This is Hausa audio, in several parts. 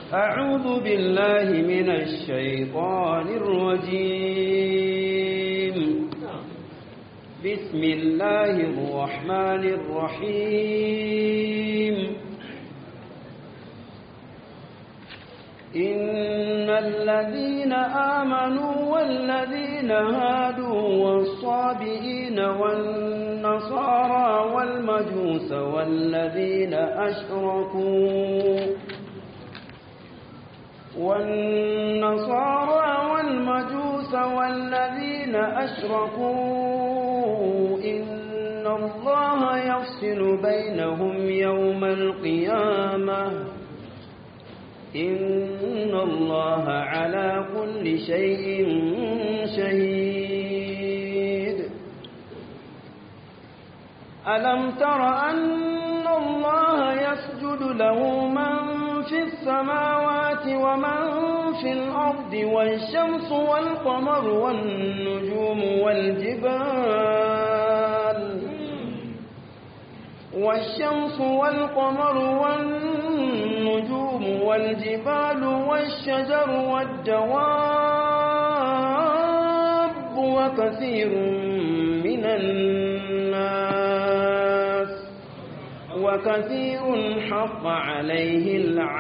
أعوذ بالله من الشيطان الرجيم بسم الله الرحمن الرحيم إن الذين آمنوا والذين هادوا والصابئين والنصارى والمجوس والذين أشركوا والنصارى والمجوس والذين أشركوا إن الله يفصل بينهم يوم القيامة إن الله على كل شيء شهيد ألم تر أن الله يسجد له من في السماوات ومن في الأرض والشمس والقمر والنجوم والجبال والشمس والقمر والنجوم والجبال والشجر والدواب وكثير من الناس وكثير حق عليه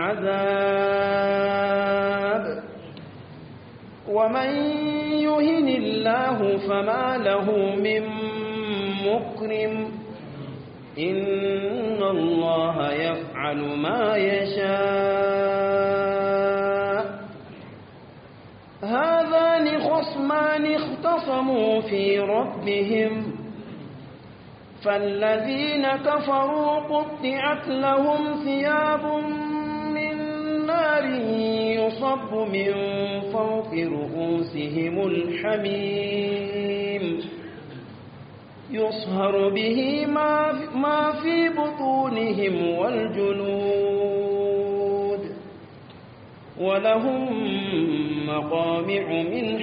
العذاب ومن يهن الله فما له من مكرم إن الله يفعل ما يشاء هذان خصمان اختصموا في ربهم فالذين كفروا قطعت لهم ثياب من نار يصب من فوق رؤوسهم الحميم يصهر به ما ما في بطونهم والجلود ولهم مقامع من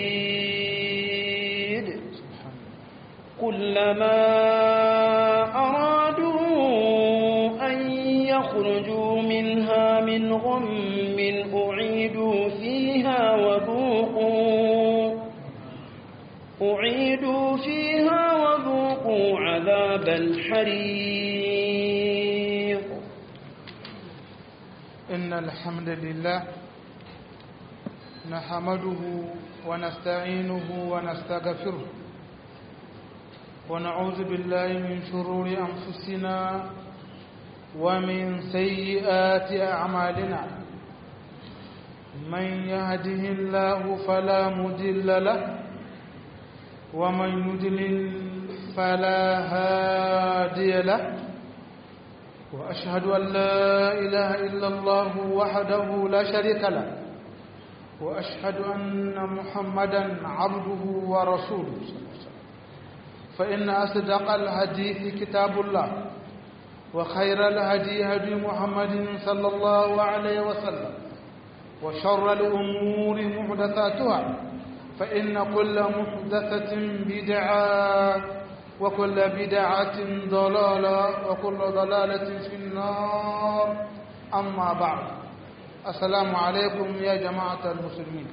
حديد كلما أرادوا أن يخرجوا منها من غم أعيدوا فيها وذوقوا أعيدوا فيها وذوقوا عذاب الحريق إن الحمد لله نحمده ونستعينه ونستغفره ونعوذ بالله من شرور أنفسنا ومن سيئات أعمالنا من يهده الله فلا مضل له ومن يضلل فلا هادي له وأشهد أن لا إله إلا الله وحده لا شريك له وأشهد أن محمدا عبده ورسوله فإن أصدق الحديث كتاب الله وخير الهدي هدي محمد صلى الله عليه وسلم وشر الأمور محدثاتها فإن كل محدثة بدعة وكل بدعة ضلالة وكل ضلالة في النار أما بعد السلام عليكم يا جماعة المسلمين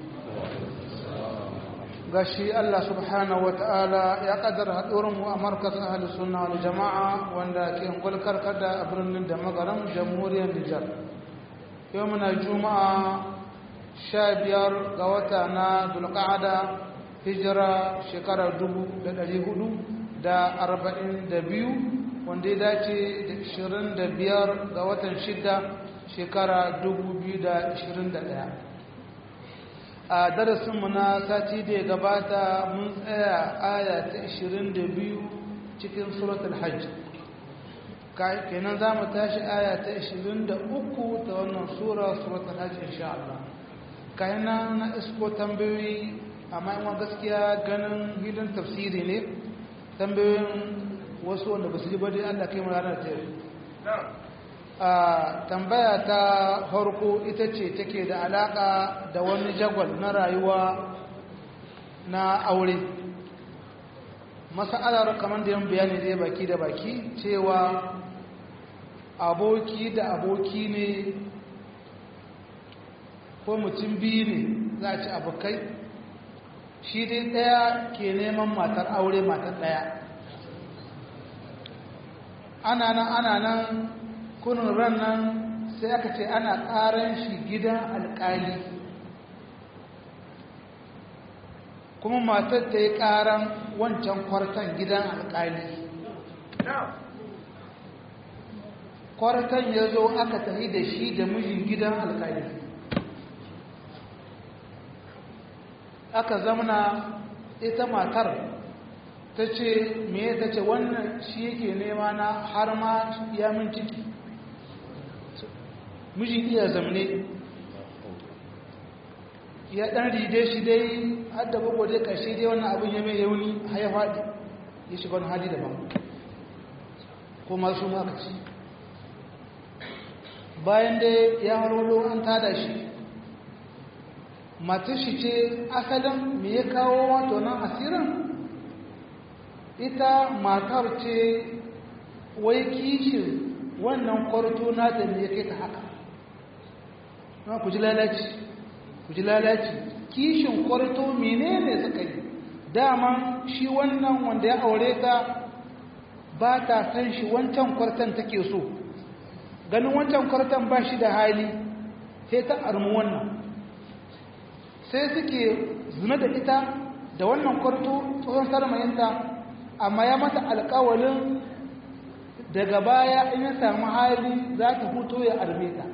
gashi Allah subhanahu wata'ala ya kaddara haɗurinmu a markazin ahalus sunna wal jama'a wanda ke gulkar kada a birnin da magaran jamhuriyar Nijar yau muna juma'a sha biyar ga wata na dulƙa'ada hijira shekarar dubu da ɗari hudu da arba'in da biyu wanda ya dace da ishirin da biyar ga watan shida shekara dubu biyu da ishirin da ɗaya a darasinmu na sati da ya gabata mun tsaya aya ta ishirin da biyu cikin suratul hajj kenan za mu tashi aya ta ishirin da uku ta wannan sura suratul hajj insha Allah kayan na isko tambayoyi amma yawan gaskiya ganin hilin tafsiri ne tambayoyin wasu wanda ba su ji bade Allah kai ranar ta yau a tambaya ta farko ita ce take da alaka da wani jagwal na rayuwa na aure masa'alar kamar da yan bayani zai baki da baki cewa aboki da aboki ne ko mutum biyu ne za a ci abokai shi dai ɗaya ke neman matar aure matar ɗaya ana nan ana nan kunin ran nan sai aka ce ana ƙaran shi gidan alƙali kuma matar ta yi ƙaran wancan kwartan gidan alƙali kwartan ya zo aka tafi da shi da mijin gidan alƙali aka zamana ita matar ta ce me ta ce wannan shi yake nema na har ma ya min ciki mijin iya zamne ya dan ride shi dai har da bago dai karshe dai wannan abin ya mai yauni har ya faɗi ya shiga wani hali daban ko masu maka ci bayan dai ya harwalo an tada shi matar shi ce asalin me ya kawo wato nan asirin ita matar ce wai kishin wannan kwarto nata ne ya kai ta haka na ku ji lalaci ku ji lalaci kishin kwarto menene suka yi dama shi wannan wanda ya aure ta ba ta san shi wancan kwartan take so ganin wancan kwartan ba shi da hali sai ta armu wannan sai suke zina da ita da wannan kwarto tsohon sarmayinta amma ya mata alkawalin daga baya in ya samu hali za ta huto ya arme ta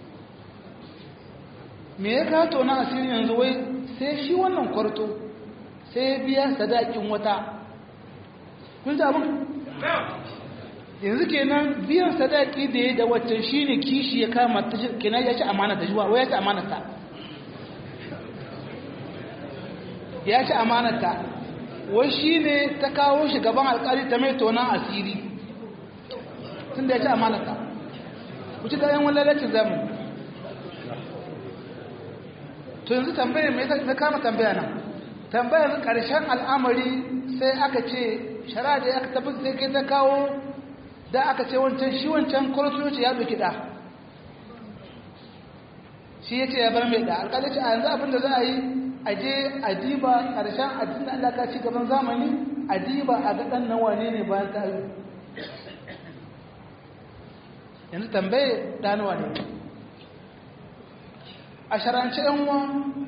me ya kato na asiri yanzu wai sai shi wannan kwarto sai ya biya sadakin wata kun ji abin yanzu kenan biyan sadaki da ya da waccan shi ne kishi ya kama ta kenan ya ci amana ta juwa wai ya ci amana ta ya ci amana ta wai shi ne ta kawo shi gaban alkali ta mai tonan asiri tun da ya ci amana ta ku ci kayan wani lalacin zamani to yanzu tambayar mai na kama tambaya nan tambayar ƙarshen al'amari sai aka ce shara da aka tafi sai kai ta kawo da aka ce wancan shi wancan kwartoci ya doki da shi ya ce ya bar mai da alƙali ce a yanzu abin da za a yi a je a diba ƙarshen addinin Allah ka ci gaban zamani a diba a ga ɗan nan wane ne bayan ta yi yanzu tambaye ɗanuwa ne a sharance yanwa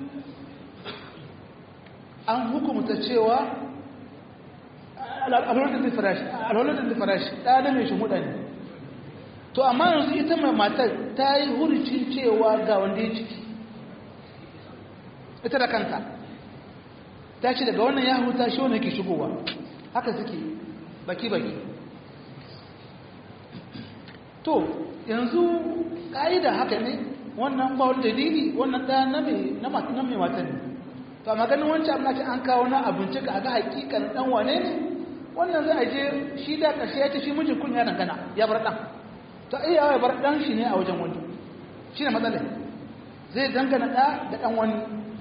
an hukumta cewa alwalatin da farashi ɗana mai shimuɗa ne to amma yanzu ita mai matar ta yi huricin cewa ga wanda ya ciki ita da kanta ta ce daga wannan ya huta shi wanda ke shigowa haka suke baki-baki to yanzu ƙa'ida haka ne wannan ba wani dalili wannan ɗaya na mai mata ne to amma ganin wancan abin ce an kawo na abinci ga ga hakikan ɗan wane ne wannan za a je shi da ƙarshe ya ce shi mijin kun ya dangana ya bar ɗan to iya ya bar ɗan shi ne a wajen wani shi ne matsalai zai dangana ɗa da ɗan wani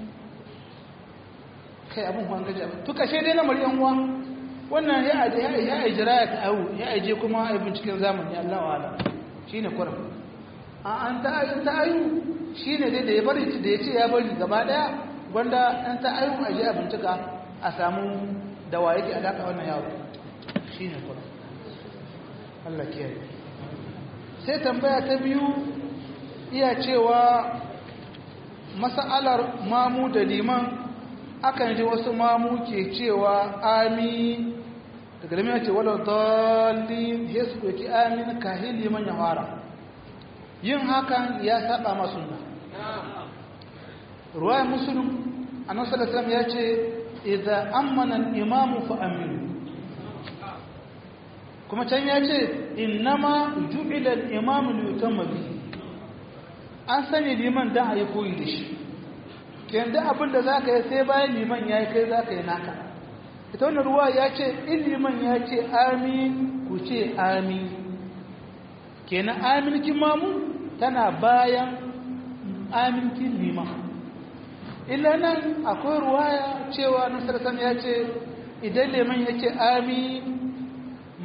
kai abin kwan gaji abin to ƙarshe dai lamar yan uwa wannan ya aje ya aje jira ya ta'awu ya aje kuma a binciken zamani Allah wa ala shi ne kuram an ta'ayin ta'ayu shi ne dai da ya bari da ya ce ya bari gaba daya gwanda an ta'ayin a je a bincika a samu da wa yake alaƙa wannan yaro shi ne kuma Allah kiyaye sai tambaya ta biyu iya cewa mas'alar mamu da liman akan ji wasu mamu ke cewa amin daga liman ya ce wadda dalilin ya su ɗauki amin kahin liman ya fara yin hakan ya saba masu na ruwayar musulun annan salatam ya ce idan ammanan imamu fa aminu kuma can ya ce innama ju'ilar imamu liutan mabi an sani liman don a yi koyi da shi kenan abin da za ka yi sai bayan liman ya yi kai za ka yi naka ita wani ruwa ya ce in liman ya ce amin ku ce amin kenan aminkin mamu tana bayan aminkin liman illa nan akwai ruwaya cewa nasarsan ya ce idan liman ya ce amin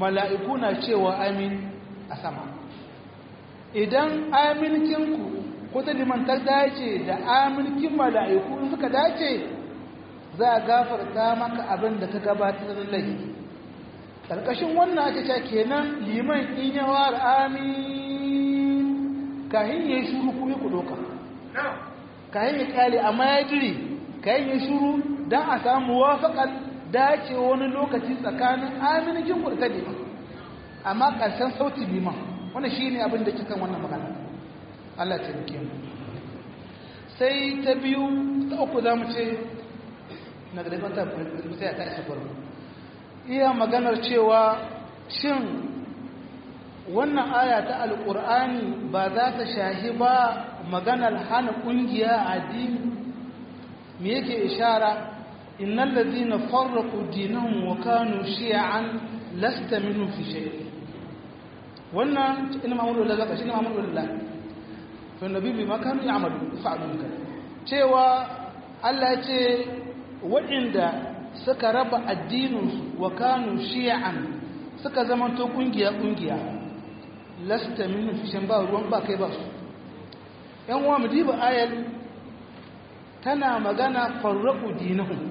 mala'iku na cewa amin a sama idan aminkinku ko ta liman ta dace da amilkin mala'iku in suka dace za a gafarta maka abin da ka gabatar da laifi ƙarƙashin wannan ake cewa kenan liman in yawa amin kahin ya yi shuru kuma ku doka kahin ya kyale amma ya jiri kahin ya shuru don a samu wafaƙar dace wani lokaci tsakanin aminikin ku da ta liman amma ƙarshen sauti liman wannan shi ne abin da cikin wannan magana Allah ta rike mu sai ta biyu ta uku za mu ce na ga daifan ta sai ta isa farko iya maganar cewa shin wannan aya ta alƙur'ani ba za ta shahi ba maganar hana ƙungiya a addini me yake ishara innal ladina farraqu dinahum wa kanu shi'an lasta minhum fi shay wannan ina ma'muru lillahi zaka shi ne ma'muru lillahi fa nabi bi makanu ya'malu fa'alun kan cewa Allah ya ce waɗanda suka raba addininsu wa kanu shi'an suka zamanto kungiya kungiya lasta min fishin ba ruwan ba kai ba su yan uwa mu diba ayat tana magana farraqu dinahum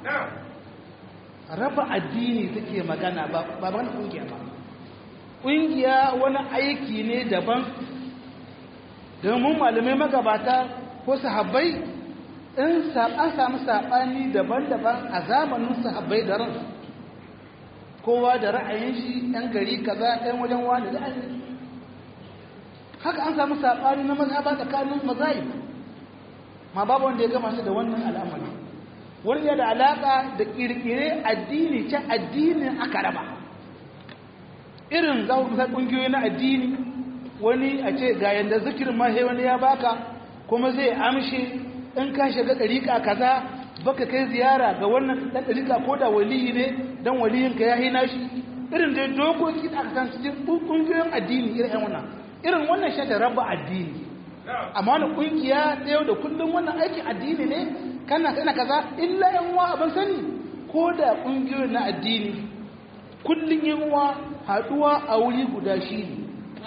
raba addini take magana ba ba magana kungiya ba kungiya wani aiki ne daban domin malamai magabata ko sahabbai in an samu saɓani daban-daban a zamanin sahabbai da ransu kowa da ra'ayin shi ɗan gari kaza ɗan wajen wani da ainihin haka an samu saɓani na mazhaba tsakanin mazayi ma babu wanda ya gama su da wannan al'amari wani ya da alaƙa da ƙirƙire addini can addinin aka raba irin za ku ƙungiyoyi na addini wani a ce ga yanda zikirin ma sai wani ya baka kuma zai amshe in ka shiga ɗariƙa kaza baka kai ziyara ga wannan ɗan ɗariƙa ko da waliyi ne don waliyinka ya hina shi irin da dokoki da aka san cikin ƙungiyoyin addini irin wannan irin wannan shi da raba addini amma wani ƙungiya ta yau da kullum wannan aikin addini ne kana kana kaza illa yan uwa abin sani ko da ƙungiyoyin na addini kullum yan uwa haɗuwa a wuri guda shi ne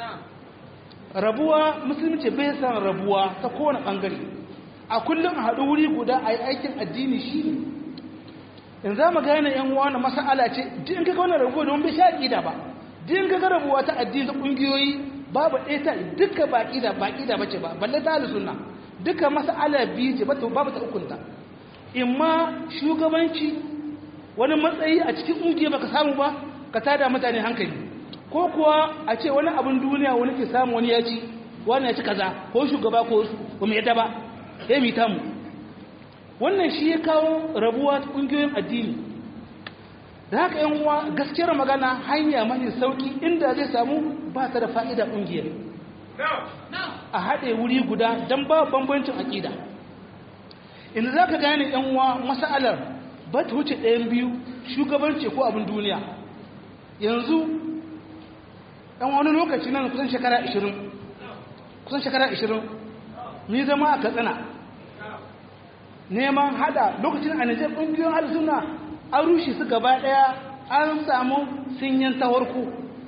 rabuwa musulunci bai san rabuwa ta kowane ɓangare a kullum a haɗu wuri guda a yi aikin addini shi ne in za mu gane yan wani masa'ala ce din ka wani rabuwa don bai sha ƙida ba din ka rabuwa ta addini ta ƙungiyoyi babu ɗaya ta duka ba ƙida ba ƙida ba ce ba balle ta sunna duka masa'ala biyu ce babu ta ukunta in ma shugabanci wani matsayi a cikin ƙungiya baka samu ba ka tada mutane hankali ko kuwa a ce wani abin duniya wani ke samu wani ya ci wani ya ci kaza ko shugaba ko su mai yadda ba ya mita mu wannan shi ya kawo rabuwa ƙungiyoyin addini da haka yan uwa gaskiyar magana hanya mafi sauki inda zai samu ba ta da fa'ida ƙungiyar a haɗe wuri guda don ba bambancin aƙida inda za ka gane yan uwa masa'alar ba ta wuce ɗayan biyu shugabanci ko abin duniya yanzu ɗan wani lokaci nan kusan shekara 20 kusan shekara 20 ni zama a katsina neman hada lokacin a nijar ƙungiyoyin hada suna an rushe su gaba ɗaya an samu sinyan ta warko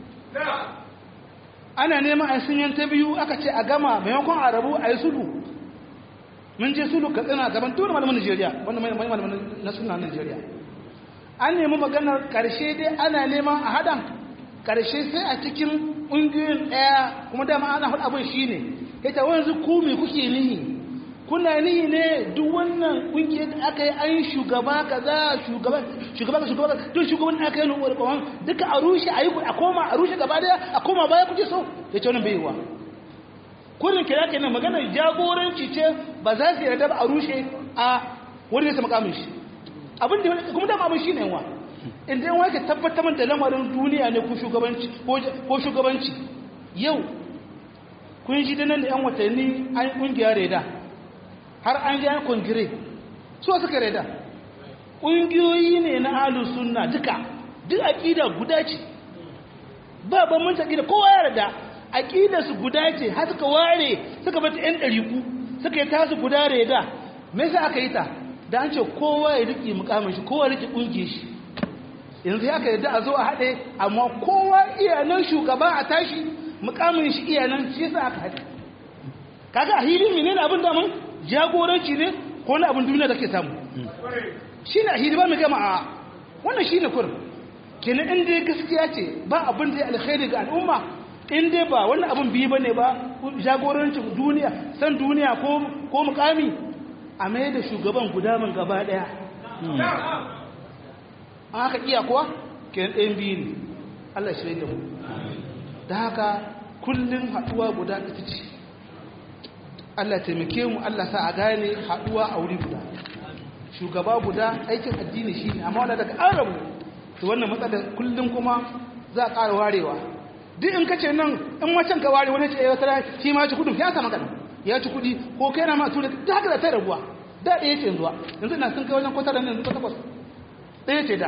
ana neman a sinyan ta biyu aka ce a gama maimakon a rabu a yi sulu mun je sulu katsina gaban tuna malamin nigeria wanda malamin na suna nigeria an nemi maganar ƙarshe dai ana neman a hadan ƙarshe sai a cikin ƙungiyoyin ɗaya kuma dama ana faɗa abin shi ne ya ta wanzu ku me kuke nihi kuna nihi ne duk wannan ƙungiyar da aka yi an shugaba kaza shugaba shugaba ka shugaba duk shugaban da aka yi nuwar kawan duka a rushe a yi a koma a rushe gaba daya a koma baya kuke so ya ce wannan bai yiwa kurin kira kenan maganar jagoranci ce ba za su yarda ba a rushe a wani ya sama kamun shi abin da kuma dama abin shi ne wa inda yan wake tabbatar da lamarin duniya ne ko shugabanci ko shugabanci yau kun ji da nan da yan watanni an kungiya reda har an ji an kongire so suka reda ƙungiyoyi ne na ahlus sunna duka duk aqida guda ce ba bambanci aqida kowa ya rada aqida su guda ce har suka ware suka bata yan dariku suka yi tasu guda reda me yasa aka yi ta da an ce kowa ya riƙe mukamin shi kowa riƙe ƙungiyar shi yanzu ya ka yadda a zo a haɗe amma kowa iyanan shugaba a tashi mukamin shi iyanan shi yasa aka haɗe kaga a hili menene abin da mun jagoranci ne ko na abin duniya da ke samu shine a hili ba mu gama a wannan shine kur kenan in dai gaskiya ce ba abin da ya alkhairi ga al'umma in dai ba wannan abin biyu bane ba jagorancin duniya san duniya ko ko mukami a mai da shugaban gudaman gaba daya an haka iya kuwa kenan ɗayan biyu ne Allah shi da mu da haka kullum haɗuwa guda ita ce Allah taimake mu Allah sa a gane haɗuwa a wuri guda shugaba guda aikin addini shi ne amma wanda daga an rabu to wannan matsala kullum kuma za a ƙara warewa duk in kace nan in macen ka ware wani ce ya tara shi ma ci kudin ya samu kana ya ci kudi ko kai na ma tura da haka da ta rabuwa da ɗaya ce yanzu yanzu na sun kai wajen kwatar da yanzu takwas ɗaya ce da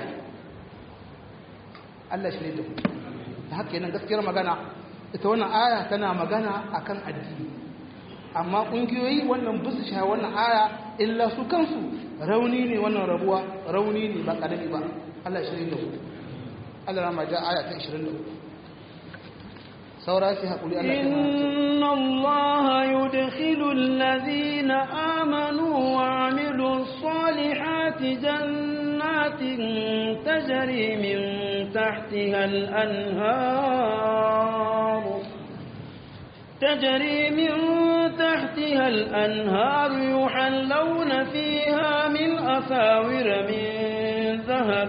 Allah shi ne da ku da haka yanan gaskiyar magana ita wannan aya tana magana akan addini amma ƙungiyoyi wannan bisu sha wannan aya illa su kansu rauni ne wannan rabuwa rauni ne ba ƙarami ba Allah shi ne da ku Allah rama ja aya ta 23 saura sai haƙuri Allah inna Allah yudkhilu alladhina amanu wa amilu salihati jannatin tajri min tahtiha al-anhar تجري من تحتها الأنهار يحلون فيها من أساور من ذهب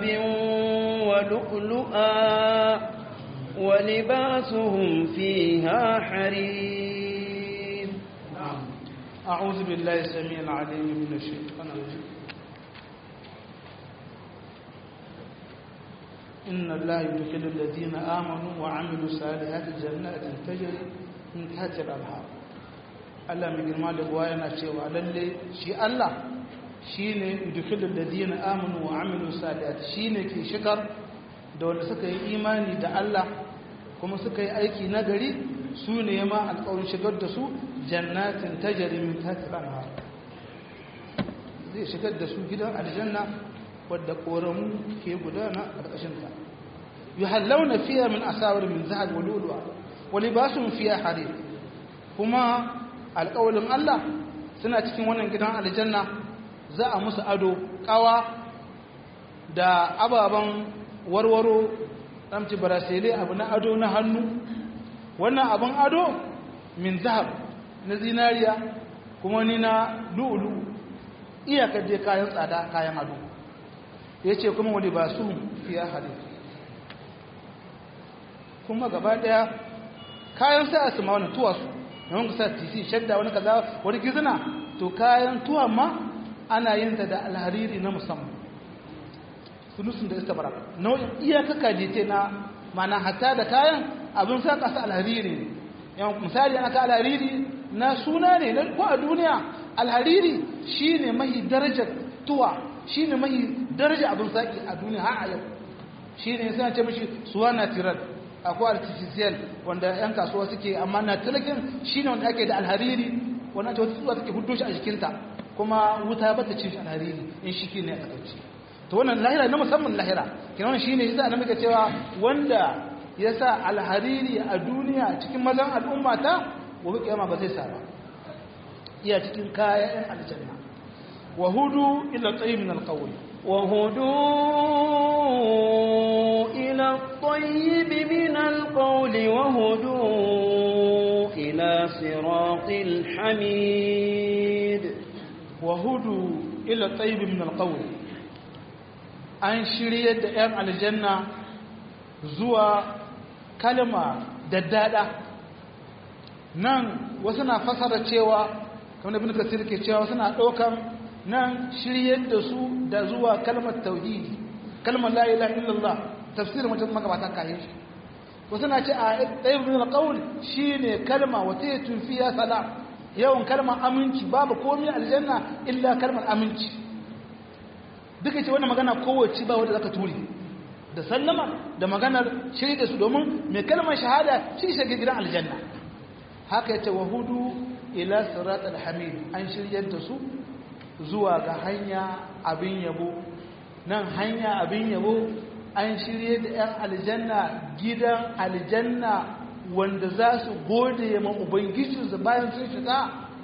ولؤلؤا ولباسهم فيها حرير أعوذ بالله السميع العليم من الشيطان الرجيم إن الله يدخل الذين آمنوا وعملوا الصالحات جنات تجري من تحت الأنهار Allah mai girma da buwa yana cewa lalle shi Allah shi ne yudkhilul ladina amanu wa amilu salihat shi ne ke shigar da wanda suka yi imani da Allah kuma suka yi aiki na gari su ne ma alƙawarin shigar da su jannatin tajri min tahtiha al zai shigar da su gidan aljanna wadda koramu ke gudana a ƙarƙashin ta yuhallawna fiha min asawir min zahab wa lu'lu'a wa libasuhum fiha harir kuma alƙawalin Allah suna cikin wannan gidan aljanna za a musu ado ƙawa da ababen warwaro ɗamci barasile abu na ado na hannu wannan abin ado min zahab na zinariya kuma ni na lu'ulu iyakar dai kayan tsada kayan ado ya ce kuma wani ba su fiye hade kuma gaba ɗaya kayan sa su ma wani tuwasu yawan kusa tisi shadda wani kaza wani gizina to kayan tuwa ma ana yin ta da alhariri na musamman sunusun da istabara nau'in iyaka kajite na mana hatta da kayan abin sa kasa alhariri yawan misali ana ka alhariri na suna ne ko a duniya alhariri shine mahi darajar tuwa shine mahi darajar abin saki a duniya har a yau shine sai ce mishi suwa natural akwai artificial wanda 'yan kasuwa suke amma na talakin shi ne wanda ake da alhariri wanda ta wata tsuwa take hudu shi a jikinta kuma wuta ba ta cin shi alhariri in shi ne a takaici to wannan lahira na musamman lahira kina wannan shine yasa na muka cewa wanda ya sa alhariri a duniya cikin mazan al'umma ta gobe kiyama ba zai sa ba iya cikin kayan aljanna wa hudu ila tayyib min alqawl وهدوا إلى الطيب من القول وهدوا إلى صراط الحميد وهدوا إلى الطيب من القول an shirye da 'yan aljanna zuwa kalma daddada nan wasu na fasara cewa kamar ibn kasir ke cewa wasu na ɗaukan nan shiryar da su da zuwa kalmar tauhidi kalmar la ilaha illallah tafsirin mutum magabatan kayan shi wasu na ce a ɗaya bin alƙawul shi ne kalma wata ya tufiya salam yawan kalmar aminci babu komi aljanna illa kalmar aminci duka ce wannan magana kowace ba wadda zaka turi da sallama da maganar shirya da su domin mai kalmar shahada shi shige gidan aljanna haka ya ce wa hudu ila sirat alhamid an shiryar da su zuwa ga hanya abin yabo nan hanya abin yabo an shirye da 'yan aljanna gidan aljanna wanda za su gode ma ubangijinsu bayan sun shiga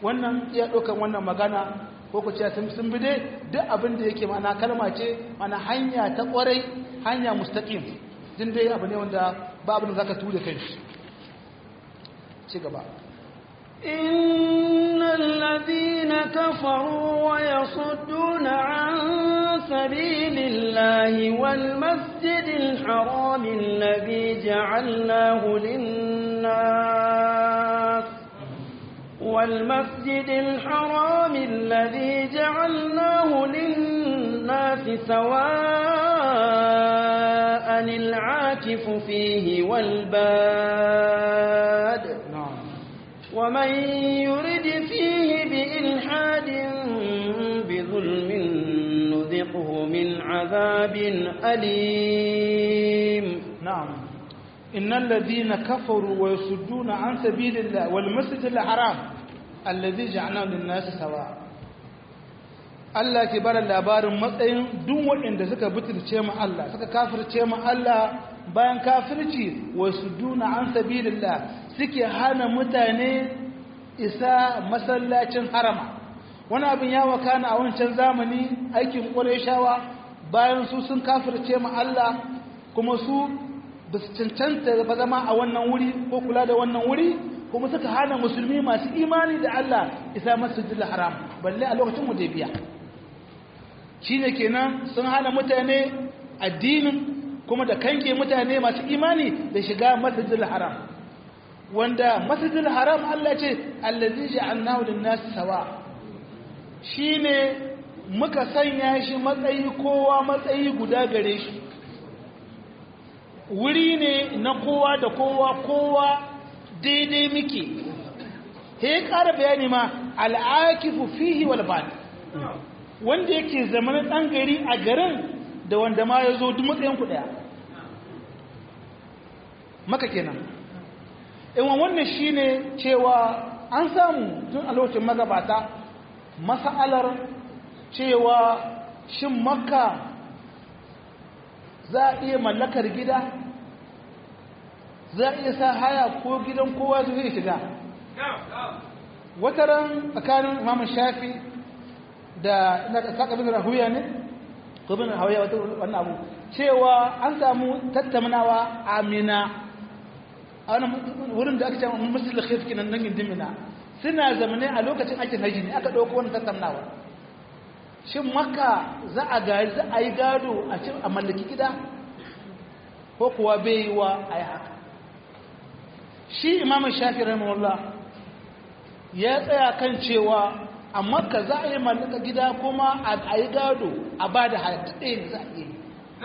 wannan iya ɗaukan wannan magana ko ku ce sun bi dai duk abin da yake mana kalma ce mana hanya ta ƙwarai hanya mustaqim din dai abu ne wanda ba abin da zaka ture kai ci gaba إن الذين كفروا ويصدون عن سبيل الله والمسجد الحرام الذي جعلناه للناس والمسجد الحرام الذي جعلناه للناس سواء العاكف فيه والباد na'am ومن يرد فيه بإلحاد بظلم نذقه من عذاب أليم نعم إن الذين كفروا ويصدون عن سبيل الله والمسجد الحرام الذي جعلناه للناس سواء Allah ke bada labarin matsayin duk waɗanda suka butulce mu Allah suka kafirce mu Allah bayan kafirci wa suduna an sabilillah suke hana mutane isa masallacin harama wani abin ya wakana a wancan zamani aikin Qurayshawa bayan su sun kafirce mu Allah kuma su ba su cancanta ba zama a wannan wuri ko kula da wannan wuri kuma suka hana musulmi masu imani da Allah isa masjidil haram balle a lokacin Hudaybiya shine kenan sun hana mutane addinin kuma da kange mutane masu imani da shiga masjidil haram wanda masjidil haram Allah ce allazi ja'alnahu lin-nas sawa shine muka sanya shi matsayi kowa matsayi guda gare shi wuri ne na kowa da kowa kowa daidai muke he ƙara bayani ma al'akifu fihi wal bad wanda yake zamanin ɗan gari a garin da wanda ma ya zo duk matsayin ku ɗaya maka kenan iwan wannan shine cewa an samu tun a lokacin magabata mas'alar cewa shin makka za a iya mallakar gida za a iya sa haya ko gidan kowa zai shiga wata ran tsakanin imamun shafi da ina saka bin rahuya ne ko bin rahuya wata wannan abu cewa an samu tattaunawa amina a wani wurin da aka ce musul khif kinan nan gindin mina suna zamane a lokacin aikin haji ne aka dauko wannan tattaunawa shin makka za a gari za a yi gado a cin a mallaki gida ko kuwa bai yi wa a yi haka shi imamun shafi rahimahullah ya tsaya kan cewa a makka za a yi mallaka gida kuma a yi gado a ba da halatta ɗaya ne za a yi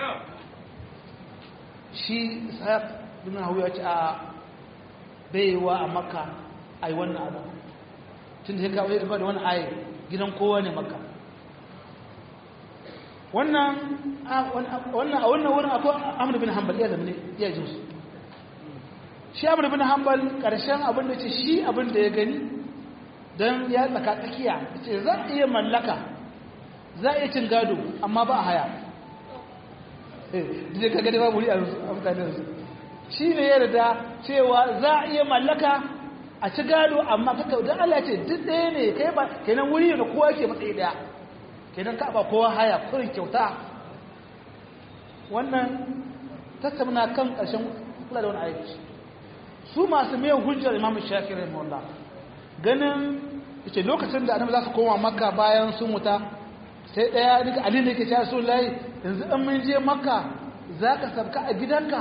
shi sa'ad bin hau ya ce a bai yi wa a makka a yi wannan abu tun da ya kawo ya da wani ayi gidan kowa ne makka wannan a wannan wurin akwai amur bin hanbal iya zamani iya jin su shi amur bin hanbal ƙarshen abin da ce shi abin da ya gani don ya tsaka tsakiya ce za a iya mallaka za a iya cin gado amma ba a haya da ka gani babu wuri a mutane su shi ne ya rada cewa za a iya mallaka a ci gado amma kaka don Allah ce duk ɗaya ne kai ba kenan wuri da kowa ke matsayi ɗaya kenan ka ba kowa haya kurin kyauta wannan tattauna kan ƙarshen kula da wani aiki su masu mai hujjar imam shafi rahimahullah ganin ce lokacin da annabi za su koma makka bayan sun wuta sai ɗaya nika ali ne ke cewa su layi yanzu an mun je makka za ka sabka a gidanka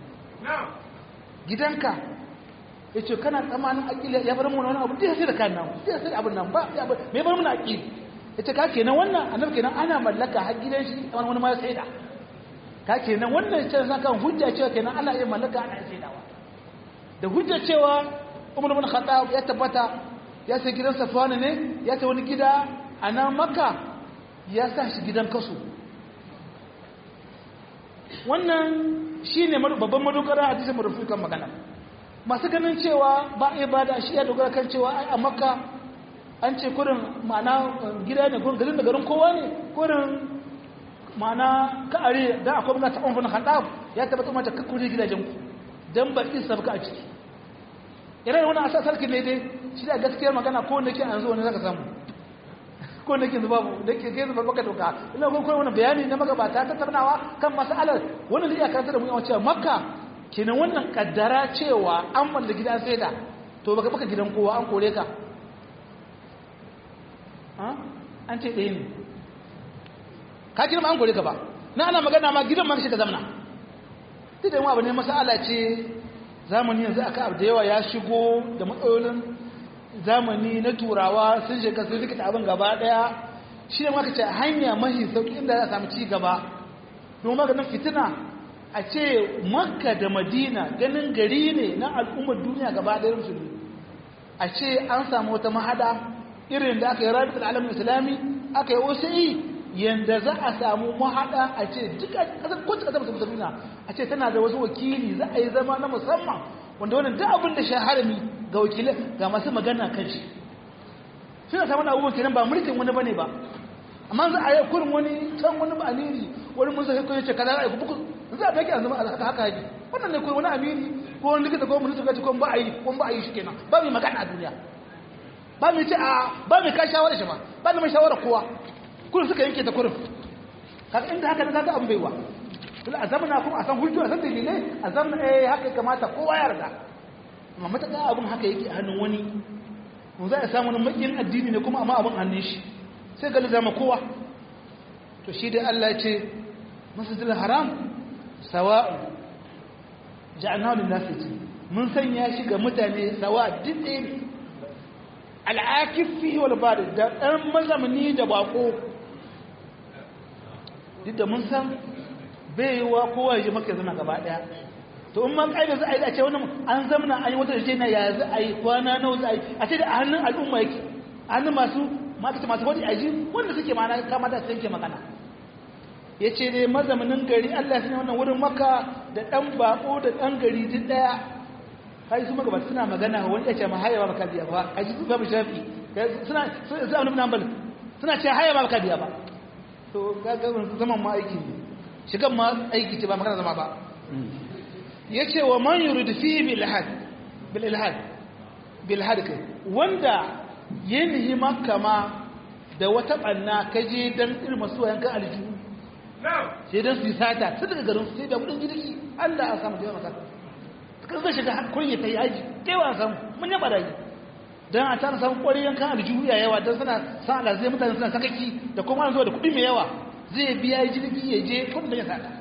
gidanka ya ce kana tsamanin aƙila ya bar mu wani abu da ya sai da kan nan da ya sai abin nan ba mai bar mu na aƙili ya ce ka kenan wannan annabi kenan ana mallaka har gidan shi wani wani ma ya sai da ka kenan wannan ce san kan hujja cewa kenan ana iya mallaka ana iya saidawa da hujja cewa umar bin khattab ya tabbata ya sai gidan safwana ne ya ta wani gida a nan makka ya sa shi gidan kasu wannan shi ne babban madogara a dishin marufi kan magana masu ganin cewa ba a ba da shi ya dogara kan cewa a makka an ce kurin ma'ana gida ne kurin garin da garin kowa ne kurin ma'ana ka'are da akwai bukata umar bin khattab ya tabbata mata kakkuri gidajen ku don ba isa baka a ciki irin wani asa sarki ne dai shi da gaskiyar magana ko wanda ke an zo wani zaka samu ko wanda ke zuba da ke kai zuba baka doka ina ko kuma wani bayani na magabata ta tarnawa kan masalar wannan zai iya karanta da mu yawan cewa makka kenan wannan kaddara cewa an mallaki gidan saida to baka baka gidan kowa an kore ka an ce ɗaya ne ka girma an kore ka ba na ana magana ma gidan ma ka zamana duk da yawa abu ne masala ce zamani yanzu aka abu da yawa ya shigo da matsalolin zamani na turawa sun shiga sun rikita abin gaba daya shi ne maka ce hanya mahi sauki inda za a samu ci gaba don maganin fitina a ce makka da madina ganin gari ne na al'ummar duniya gaba daya musulmi a ce an samu wata mahada irin da aka yi rabitul alamin islami aka yi osi yanda za a samu mahada a ce duka kasar kwanci kasar musulmi a ce tana da wasu wakili za a yi zama na musamman wanda wannan duk abin da shaharami ga wakilai ga masu magana kan shi suna samun abubuwan kenan ba mulkin wani bane ba amma za a yi kurin wani can wani ba aliri wani mun sai kuma ce kaza a yi buku za a baki a zama haka haka yake wannan ne kurin wani amiri ko wani likita ko mun suka ci ko ba a yi ko ba a yi shi kenan ba mai magana a duniya ba mai ce a ba mai ka shawara shi ba ba mai shawara kowa kurin suka yanke ta kurin kaga inda haka da kaga an baiwa tun a zamana kuma a san hujjo a san dalilai a zamana eh haka ya kamata kowa ya yarda amma mataka abin haka yake a hannun wani mun za a samu wani makin addini ne kuma amma abin hannun shi sai gali zama kowa to shi dai Allah ya ce masjidil haram sawa'u ja'alnahu lin-nasi mun sanya shi ga mutane sawa duk ɗaya ne al'akif fihi wal barid da ɗan mazamani da bako duk da mun san bai yi wa kowa ya ji maka zama gaba daya to in ma kaida za a yi a ce wannan an zamana an yi wata da na ya za a yi kwana nawa za a yi a ce da a hannun al'umma yake a hannun masu mata masu wani aji wanda suke mana kama da su yanke magana ya ce dai mazamanin gari Allah ya sanya wannan wurin maka da ɗan bako da ɗan gari duk ɗaya kai su magabata suna magana wani ya ce ma haya ba ka biya ba a ji su babu shafi suna suna suna suna ce haya ba ka biya ba to ga zaman ma aiki ne shigan ma aiki ce ba magana zama ba ya ce wa man yuridu fi bil ilhad bil ilhad bil ilhad kai wanda ya nihi makka ma da wata banna kaje dan irin masu yanka aljihu sai dan su yi sata su daga garin sai da kudin jirgi Allah ya samu da maka kan zai shiga kunya ta yi haji kai wa samu mun yaba da yi dan a tana samu kwarin yankan aljihu ya yawa dan suna sa Allah zai mutane suna sakaki da kuma an zo da kudi mai yawa zai biya jirgi ya je kudin da ya sata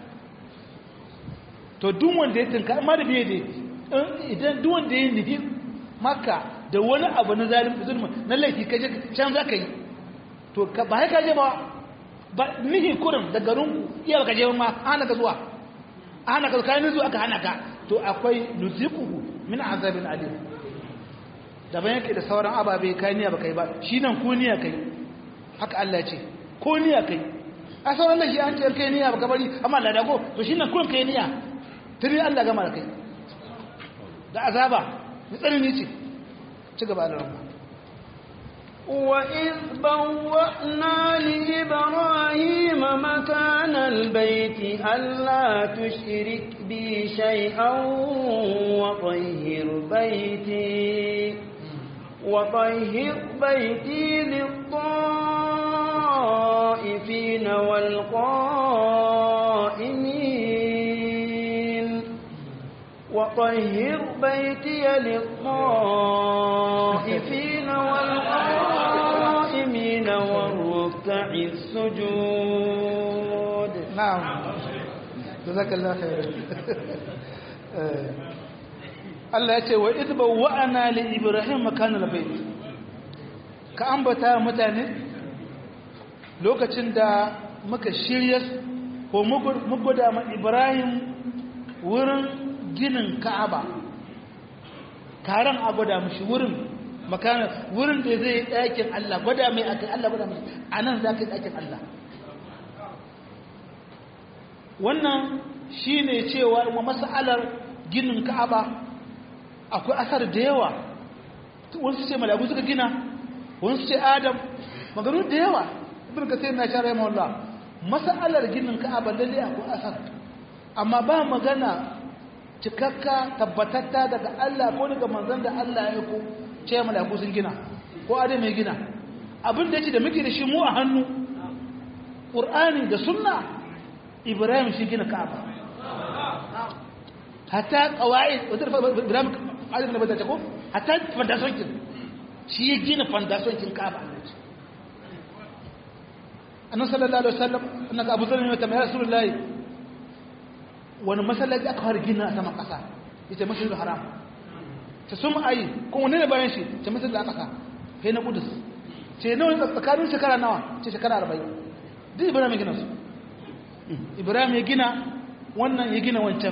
to duk wanda ya tinka amma da biye dai idan duk wanda ya nufi maka da wani abu na zalim zulmi na laifi kaje can za ka yi to ba ya kaje ba ba nihi kurin da garin iya baka je ma hana ka zuwa hana ka kayan zuwa aka hana ka to akwai nuziquhu min azabin alim daban yake da sauran ababe kai niyya baka yi ba shi nan ko niyya kai haka Allah ya ce ko niyya kai a sauran da shi an ce kai niyya baka bari amma Allah dago to shi nan kun kai niyya tuni Allah gama da kai da azaba tsanani ce ci gaba da ranka وإذ بوأنا لإبراهيم مكان البيت ألا تشرك بي شيئا وطهر بيتي وطهر بيتي للطائفين والقائمين وطهر بيتي للطائفين والقائمين والركع السجود نعم جزاك الله خير Allah ya ce wa idba wa'ana li Ibrahim makanal bait ka ambata mutane lokacin da muka shirya ko muka da ma Ibrahim wurin ginin Ka'aba karan a gwada mishi wurin makana wurin da zai ɗakin Allah gwada mai akai Allah gwada mishi anan za ka yi ɗakin Allah wannan shine cewa wa mas'alar ginin Ka'aba akwai asar da yawa wasu ce malaku suka gina wasu ce adam maganu da yawa ibn kasir na shara yamma wallah mas'alar ginin ka'aba lalle akwai asar amma ba magana cikakka tabbatatta daga Allah ko daga manzon da Allah ya aiko ce malaku sun gina ko adam ya gina abin da yake da muke da shi mu a hannu Qur'ani da sunna Ibrahim shi gina Ka'aba hatta qawaid wadar Ibrahim adam da bada ko hatta foundation kin shi ya gina foundation kin Ka'aba annabi sallallahu alaihi wasallam annaka Abu Dharr ne ta mai Rasulullahi wani masallaci aka fara gina a saman ƙasa ita masjidul haram ta sun ayi kuma wani ne bayan shi ta masjidul aqsa kai na kudus ce nawa tsakanin shekara nawa ce shekara arba'in duk ibrahim ya gina su ibrahim ya gina wannan ya gina wancan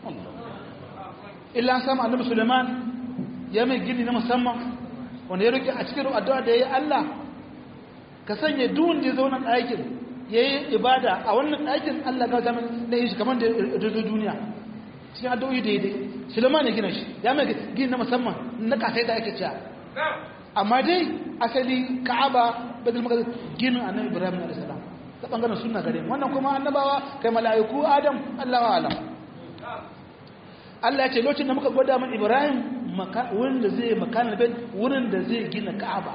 illa an samu annabi suleiman ya mai gini na musamman wanda ya roki a cikin addu'a da ya yi allah ka sanya duk da ya zauna ɗakin ya yi ibada a wannan ɗakin Allah ga zama da yi shi kamar da ya duniya cikin addu'o'i daidai Suleiman ya gina shi ya mai gini na musamman na kasai da ake cewa amma dai asali Ka'aba Baitul Maqdis ginin Annabi Ibrahim alayhi salam ta bangaren sunna gare wannan kuma annabawa kai mala'iku Adam Allahu a'lam Allah ya ce lokacin da muka gwada min Ibrahim wurin da zai makanar bait wurin da zai gina Ka'aba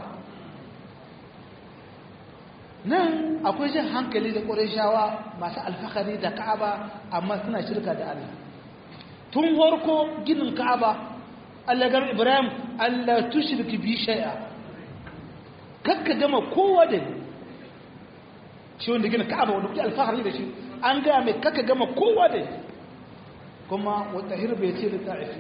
nan akwai jin hankali da ƙwarishawa masu alfahari da ka'aba amma suna shirka da Allah tun warko ginin ka'aba Allah gama Ibrahim Allah tushirki bi shay'a kakka gama kowa da ni shi wanda gina ka'aba wanda kuke alfahari da shi an gaya mai kakka gama kowa da ni kuma wata hirbe ce da ta'ifi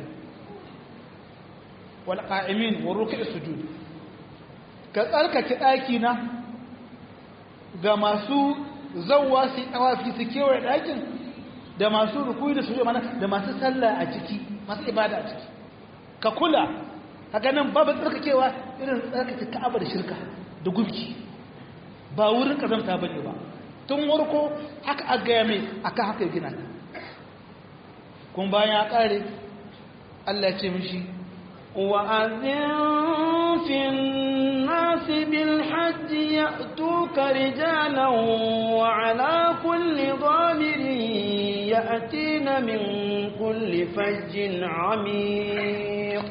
wal qa'imin wa ruku'i sujud ka tsarkake ɗaki na ga masu zauwa su yi tawafi su kewaye ɗakin da masu rukuyi da suje mana da masu sallah a ciki masu ibada a ciki ka kula haka nan babu tsarkakewa irin tsarkake ka'aba da shirka da gumki ba wurin kazamta ba ne ba tun warko haka a gaya mai aka haka gina kuma bayan ya ƙare Allah ya ce mishi وأذن في الناس بالحج يأتوك رجالا وعلى كل ضامر يأتين من كل فج عميق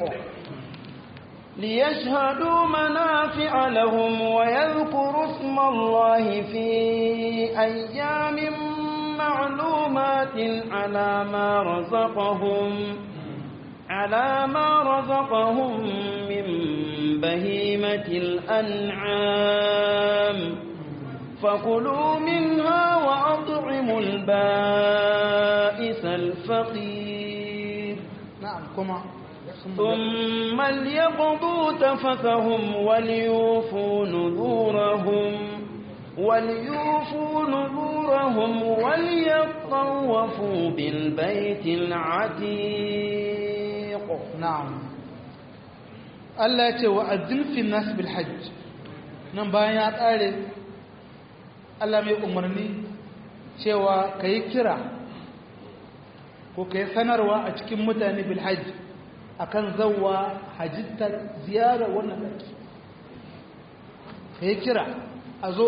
ليشهدوا منافع لهم ويذكروا اسم الله في أيام معلومات على ما رزقهم على ما رزقهم من بهيمة الأنعام فكلوا منها وأطعموا البائس الفقير نعم كما ثم ليقضوا تفثهم وليوفوا نذورهم وليوفوا نذورهم وليطوفوا بالبيت العتيق na'am Allah ya ce wa azzin nas bil hajj nan bayan ya kare Allah mai umarni cewa kai kira ko kai sanarwa a cikin mutane bil hajj akan zawwa hajjita ziyara wannan daki kai kira a zo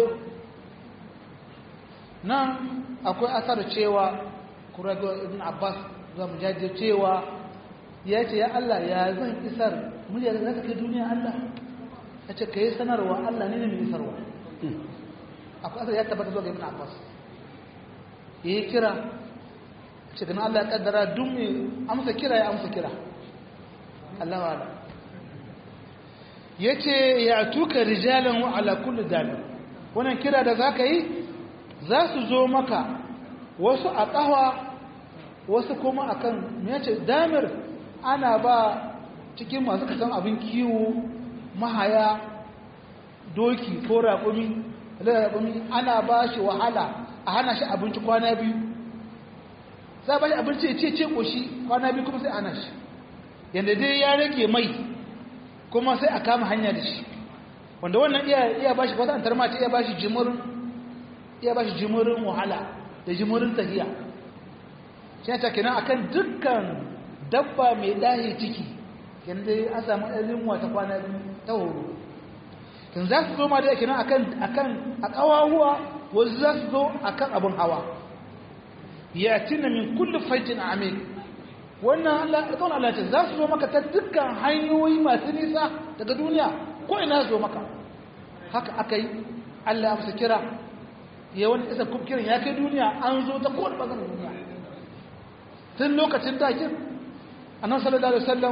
nan akwai asar cewa kurago ibn abbas zamu jaje cewa ya ce ya Allah ya zan isar murya da zaka kai duniya Allah ya ce ka yi sanarwa Allah ne ne mai isarwa akwai asar ya tabbata zuwa ga ibn Abbas ya yi kira ce gana Allah ya kaddara duk mai amsa kira ya amsa kira Allah wa Allah ya ce ya tuka rijalan wa ala kulli damir wannan kira da za ka yi za su zo maka wasu a ƙawa wasu kuma akan me yace damir ana ba cikin masu kasan abin kiwo mahaya doki ko raƙumi raƙumi ana ba shi wahala a hana shi abinci kwana biyu za ba shi abinci ce ce ƙoshi kwana biyu kuma sai ana shi yadda dai ya rage mai kuma sai a kama hanya da shi wanda wannan iya iya ba shi wata antar mace iya ba shi jimurin iya ba shi jimurin wahala da jimurin tahiya shi ta kenan akan dukkan dabba mai dahi ciki yadda an samu ɗarin wata kwana ta horo kan za su zo ma da kenan akan akan a ƙawahuwa wasu za su zo akan abin hawa ya tina min kullu fajin amin wannan Allah alƙawarin Allah ce za su zo maka ta dukkan hanyoyi masu nisa daga duniya ko ina zo maka haka aka yi Allah ya kira ya wani isa kiran ya kai duniya an zo ta kowane ɓangaren duniya tun lokacin dakin annan sallallahu alaihi wasallam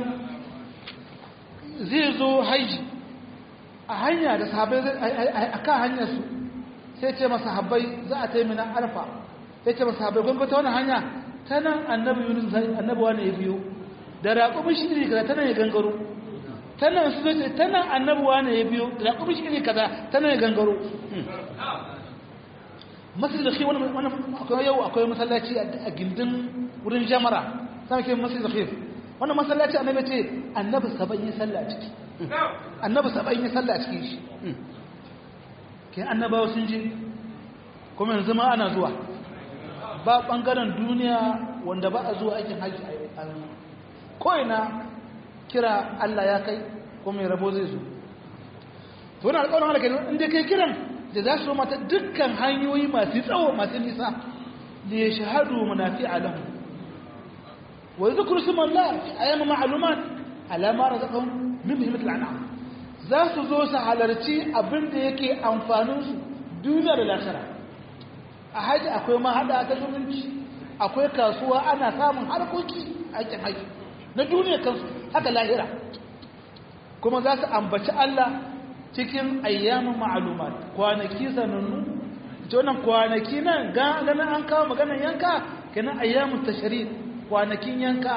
zai zo haiji a hanya da sahabai a kan hanyarsu sai ce masa habai za a taimina arfa sai ce masa habai gwamnati ta wani hanya ta nan annabi yunus annabi wani ya biyo da raƙumin shi ne kaza ta nan ya gangaro ta nan su zai ta nan annabi wani ya biyo da raƙumin shi ne kaza ta nan ya gangaro masjid da shi wani akwai yau akwai masallaci a gindin wurin jamara sama ke masjid da khif wannan masallaci annabi ce annabi saba'in yi sallah a ciki annabi saba'in yi sallah a cikin shi ke annabawa sun ji kuma yanzu ma ana zuwa ba bangaren duniya wanda ba a zuwa aikin hajji a ko'ina kira Allah ya kai kuma mai rabo zai zo to wani alƙawarin halaka ne inda kai kiran da za su mata dukkan hanyoyi masu tsawo masu nisa da ya shahadu munafi alahu wa zikru sumallah fi ayyam ma'lumat ala ma razaqahum min bihimatil an'am za su zo su halarci abin da yake amfanin su duniya da lahira a haji akwai mahada ta zumunci akwai kasuwa ana samun harkoki aikin haji na duniya kansu haka lahira kuma za su ambaci Allah cikin ayyamin ma'alumat kwanaki sanannu ita wannan kwanaki nan ganin an kawo maganar yanka kenan ayyamin tashari kwanakin yanka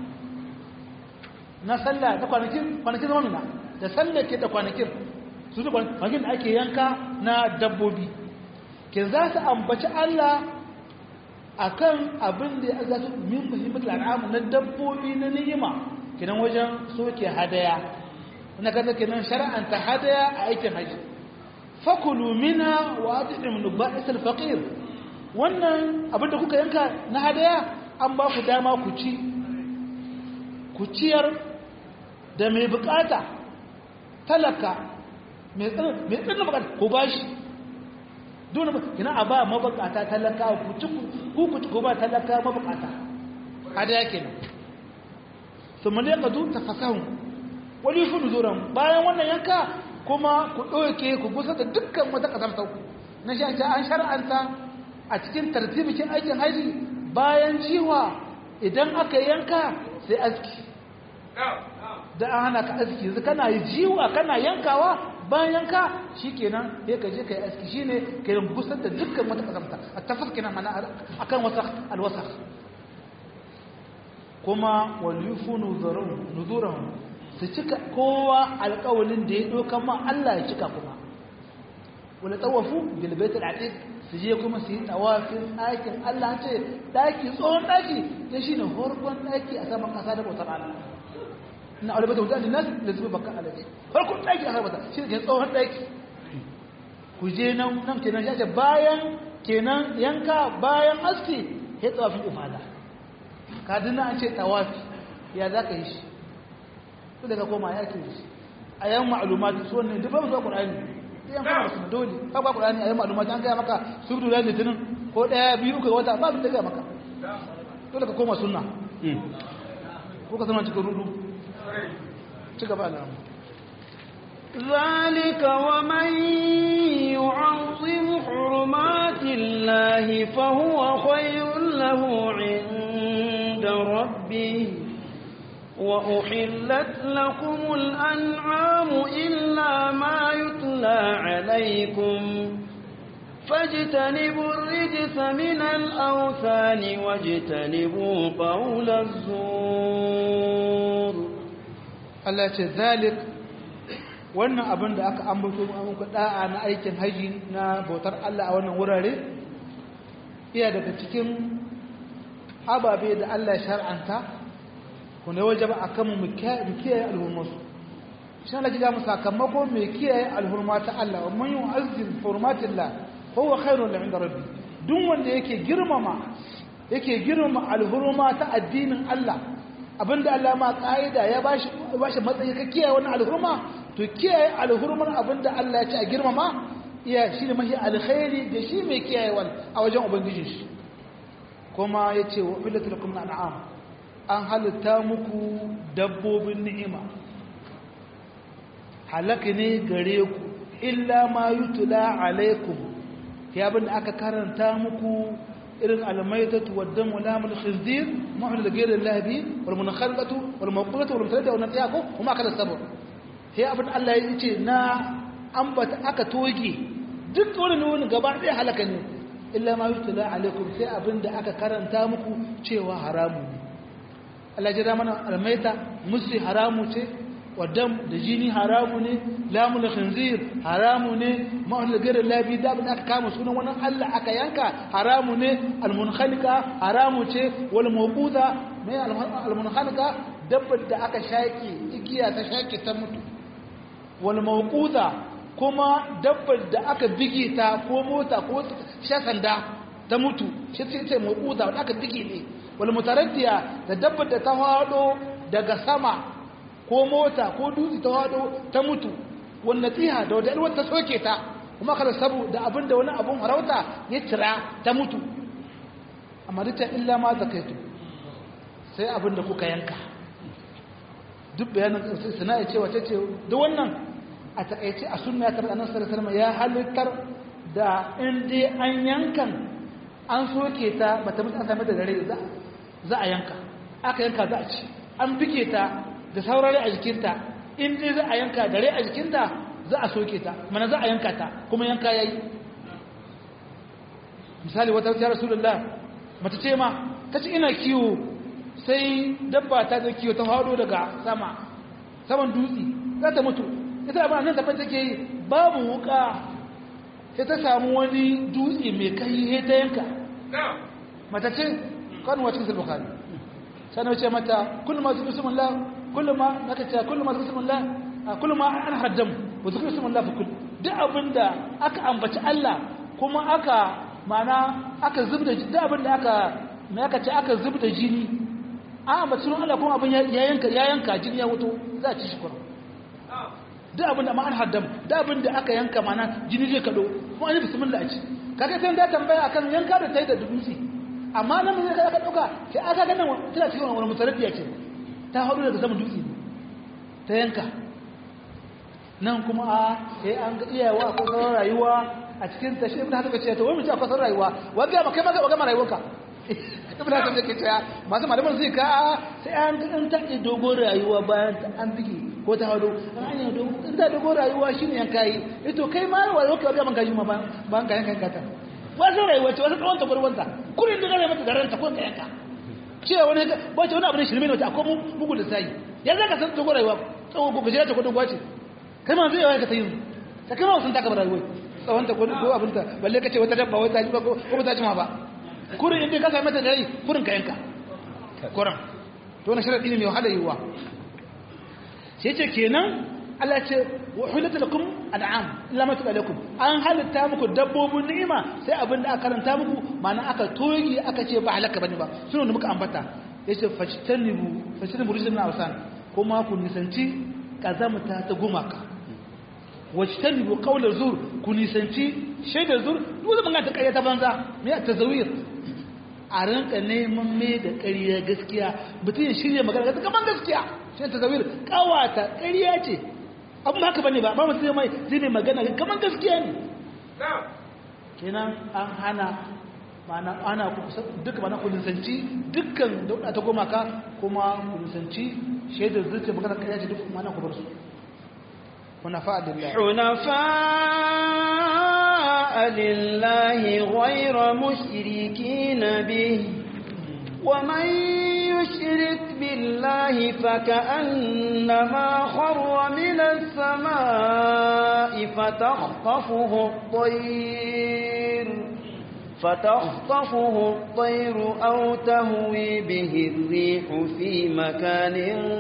na sallah da kwanakin kwanakin zama nuna da sallah ke da kwanakin su da kwanakin da ake yanka na dabbobi ke za su ambaci Allah akan abin da ya za su min muhimmatul al'amu na dabbobi na ni'ima kenan wajen soke hadaya na kaza kenan shar'anta hadaya a aikin haji fakulu mina wa at'im nubais al-faqir wannan abin da kuka yanka na hadaya an ba ku dama ku ci ku ciyar da mai bukata talaka mai tsanin bukata ku bashi dole kina a ba mabukata talaka ku ci ku ku ci ku ba talaka mabukata hadaya kenan thumma yaqdu tafasahum wani fi nuzuran bayan wannan yanka kuma ku ɗauke ku gusa da dukkan wata ƙasar sauku na shi an shar'anta a cikin tartibikin aikin haji bayan jiwa idan aka yanka sai aski da an hana ka aski yanzu kana yi jiwa kana yankawa bayan yanka shi kenan ya ka je ka yi aski shi ne ka yi gusar da dukkan wata ƙasar a tafas kenan mana akan wasa alwasa kuma walifu nuzuran su cika kowa alƙawalin da ya ɗauka ma Allah ya cika kuma wani tawafu bilbaitul atiq su je kuma su yi tawafin ɗakin Allah ce ɗaki tsohon ɗaki ya shi ne farkon ɗaki a saman ƙasa da bautar Allah ina aure bata wuta linnas da zuba baka alaji farkon ɗaki a saman ƙasa shi ne tsohon ɗaki ku je nan nan kenan ya ce bayan kenan yanka bayan aski ya tawafin ifada ka dina an ce tawafi ya za ka yi shi su daga koma ya ke shi a yan ma'alumati su wannan duk babu zuwa ƙur'ani yan fara su dole ba ba ƙur'ani a yan ma'alumati an gaya maka su dole litinin ko ɗaya biyu uku wata ba su da gaya maka dole ka koma sunna ko ka zama cikin rudu ci gaba da ذلك ومن يعظم حرمات الله فهو خير له عند ربه وأحلت لكم الأنعام إلا ما يتلى عليكم فاجتنبوا الرجس من الأوثان واجتنبوا قول الزور Allah ce zalik wannan abin da aka ambato muku da'a na aikin haji na bautar Allah a wannan wurare iya daga cikin ababe da Allah ya shar'anta ku ne waje ba a kan mu kiyaye alhurmarsu shi na gida mu sakamako mai kiyaye alhurma ta Allah wa man yu'azzim hurmatillah huwa khairun la inda rabbi duk wanda yake girmama yake girmama alhurma ta addinin Allah abinda Allah ma kaida ya bashi bashi matsayi ka kiyaye wannan alhurma to kiyaye alhurmar abinda Allah ya ce a girmama iya shi ne mahi alkhairi da shi mai kiyaye a wajen ubangijin shi kuma yace wa billatul lakum an'am an halitta muku dabbobin ni'ima halaka ne gare ku illa ma yutula alaikum ya bin aka karanta muku irin almaitatu waddan walamul khinzir ma'ul ghayr lahabi wal munakhalatu wal mawqulatu wal mutadda wa natiyako kuma aka sabu sai abin Allah ya ce na ambata aka toge duk wani wani gaba ɗaya halaka ne illa ma yutula alaikum sai abin da aka karanta muku cewa haramu ne Allah ya mana almaita musu haramu ce wadam da jini haramu ne lamul khinzir haramu ne ma'ul ghayr labi da abin aka kama sunan wannan Allah aka yanka haramu ne almunkhaliqa haramu ce wal mawquda mai almunkhaliqa dabbar da aka shaki igiya ta shaki ta mutu wal mawquda kuma dabbar da aka bige ta ko mota ko shasanda ta mutu shi ce mawquda da aka bige ne wal mutaraddiya da dabbar da ta hado daga sama ko mota ko dutse ta hado ta mutu wannan tsiha da wadda alwar ta soke ta kuma kada sabu da abin da wani abun harauta ya tira ta mutu amma duk ta illa ma zakaitu sai abin da kuka yanka duk bayanin suna ya ce wace ce da wannan a takaice a sunna ta annabi sallallahu alaihi ya halittar da in dai an yankan an soke ta bata mutu an same da dare za a yanka aka yanka za a ci an bike ta da saurari a jikinta in dai za a yanka dare a jikinta za a soke ta mana za a yanka ta kuma yanka yayi misali wata ta rasulullah mata ce ma ta ce ina kiwo sai dabba ta zo kiwo ta hado daga sama saman dutse za ta mutu ita ba nan tafi take yi babu wuka sai ta samu wani dutse mai kai ta yanka mata ce kan wacin sulbukhari sai ce mata kullu ma bismillah kullu ma naka ce kullu ma bismillah kullu ma an haddam wa zikru bismillah fa kullu duk abinda aka ambaci Allah kuma aka mana aka zubda duk abinda aka me aka ce aka zubda jini an ambaci sunan Allah kuma abin ya yanka ya yanka jini ya wuto za a ci shi kuma duk abinda ma an haddam duk abinda aka yanka mana jini zai kado kuma an yi bismillah a ci kaga sai da tambaya akan yanka da tayi da dutse amma nan ne aka dauka sai aka ga nan tana cikin wani mutarabbiya ce ta haɗu daga sama dutse ta yanka nan kuma a sai an ga iyawa ko sauran rayuwa a cikin ta shi ibn hasan ce to wai mu ci akwai sauran rayuwa wa ga ma kai ma ga ma rayuwarka ibn hasan yake cewa masu malaman zai ka sai an ga an ta dogon rayuwa bayan ta an bige ko ta hado an yi dogon in ta dogon rayuwa shine yanka yi to kai ma rayuwarka ga man gaji ma ban ka yanka ka ta wasu rayuwa ce wasu tsawon takwarwanta kurin da gane mata da ranta ko ta yanka cewa wani ba ce wani abu ne shirme ne wata akwai bugu da sayi ya za ka san dogon rayuwa tsawon ko gajera ta ko dogon ce kai ma zai yawa ka ta yi ta kai ma sun taka rayuwa tsawon ta ko abin ta balle ka ce wata dabba wata ji ba ko ba ta jima ba kurin inda ka sami mata da rai kurin ka yanka kurin to wani sharaɗi ne mai wahala yiwuwa sai ce kenan Allah ce wa hulata lakum an'am illa ma lakum an halitta muku dabbobin ni'ima sai abin da aka karanta muku ma'ana aka togi aka ce ba halaka bane ba sunan da muka ambata yace fajtanibu fajtanibu rijlan awsan kuma ku nisanci kazamta ta gumaka wajtanibu qawla zur ku nisanci shaidar zur duk zaman ta ƙarya ta banza me ta tazawir a rinka neman me da ƙarya gaskiya mutum ya shirya magana gaskiya kaman gaskiya shi ta tazawir kawata ƙarya ce abin haka bane ba ba mutum mai zai mai magana kamar gaskiya ne kenan an hana mana ana duka mana ku nisanci dukkan dauda ta goma ka kuma ku nisanci shaidar zuciya magana kariya ce duk mana ku bar su hunafa lillahi hunafa lillahi ghayra mushrikin bihi ومن يشرك بالله فكأنما خر من السماء فتخطفه الطير فتخطفه الطير أو تهوي به الريح في مكان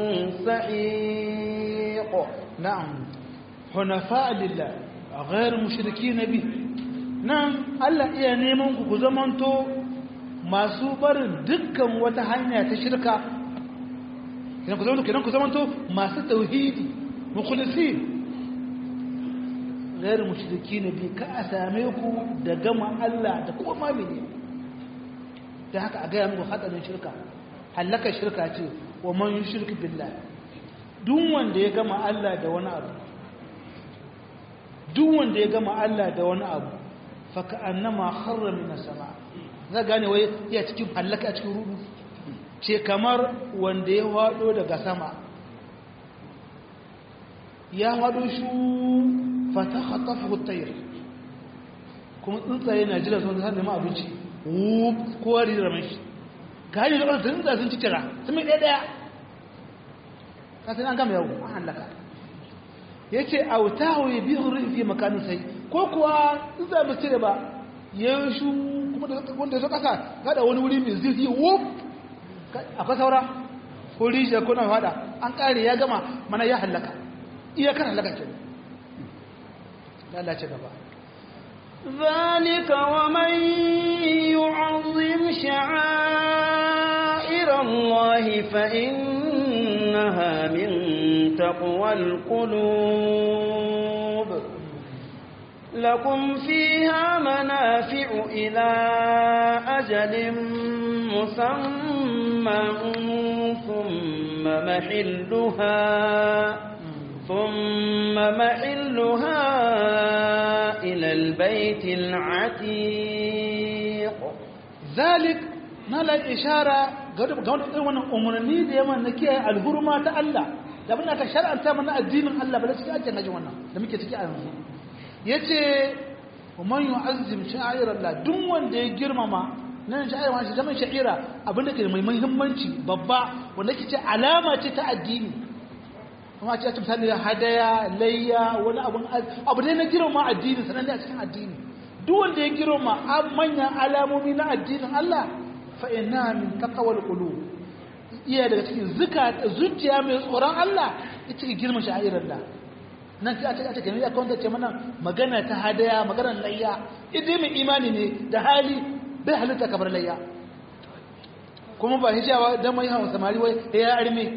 سحيق نعم حنفاء لله غير مشركين به نعم ألا إيا نيمونك كزمانتو masu barin dukkan wata hanya ta shirka idan ku zama kenan ku zamanto masu tauhidi mukhlisin غير مشركين bi ka a same ku da gama Allah da kuma mamini da haka a gaya muku hadarin shirka halaka shirka ce wa man yushrik billah duk wanda ya gama Allah da wani abu duk wanda ya gama Allah da wani abu fa ka'annama kharra min sama za gane wai ya cikin halaka a cikin rudu ce kamar wanda ya hado daga sama ya hado shi fata khatafu at-tayr kuma tsuntsaye na jira sun har neman abinci wuf kowa rira mashi ka hanyar da ɓarsa tsuntsaye sun ci kira sun mai ɗaya ɗaya ka sai an gama yau an hallaka ya ce a wuta hauye biyun rufi makanin sai ko kuwa tsuntsaye ba cire ba ya yi shu kuma da wanda ya so ƙasa gada wani wuri mai zirfi wuf akwai saura ko rijiyar ko na fada an ƙare ya gama mana ya hallaka iyakar hallaka ke lalace gaba ذلك ومن يعظم شعائر الله فإنها من تقوى القلوب لكم فيها منافع إلى أجل مسمى ثم محلها ثم محلها إلى البيت العتيق ذلك نال الإشارة قد قد wannan umarni da yawan na kiyaye alhurma ta Allah da bin aka shar'anta mana addinin Allah ba da cikin ajin naji wannan da muke ciki a yanzu yace man yu'azzim sha'ir Allah duk wanda ya girmama nan sha'ir ma shi zaman sha'ira abinda ke mai muhimmanci babba wanda ke ce alama ce ta addini kuma ce ta misali hadaya layya wani abu abu ne na girma addini sanan a cikin addini duk wanda ya girma manyan alamomi na addinin Allah fa inna min taqwal qulub iya daga cikin zuka zuciya mai tsoron Allah ita ke girma sha'irar da nan sai a ce a ce kenan ya kawanta ce mana magana ta hadaya magana layya idan mai imani ne da hali bai halitta kamar layya kuma ba hijawa dan mai hawa samari wai ya arme